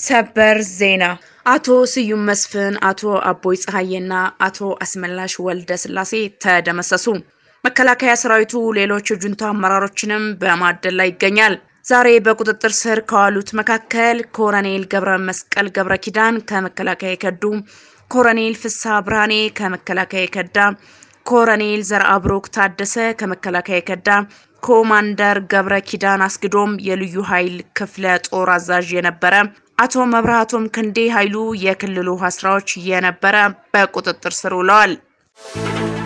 ሰበር ዜና አቶ ስዩም መስፍን፣ አቶ አቦይ ፀሐዬና አቶ አስመላሽ ወልደ ስላሴ ተደመሰሱ። መከላከያ ሰራዊቱ ሌሎች የጁንታ አመራሮችንም በማደል ላይ ይገኛል። ዛሬ በቁጥጥር ስር ከዋሉት መካከል ኮሎኔል ገብረ መስቀል ገብረ ኪዳን ከመከላከያ የከዱ፣ ኮሎኔል ፍስሐ ብርሃኔ ከመከላከያ የከዳ፣ ኮሎኔል ዘርአብሩክ ታደሰ ከመከላከያ የከዳ፣ ኮማንደር ገብረ ኪዳን አስግዶም የልዩ ኃይል ክፍለ ጦር አዛዥ የነበረ አቶ መብራቶም ክንዴ ኃይሉ የክልሉ ውሃ ስራዎች የነበረ በቁጥጥር ስር ውለዋል።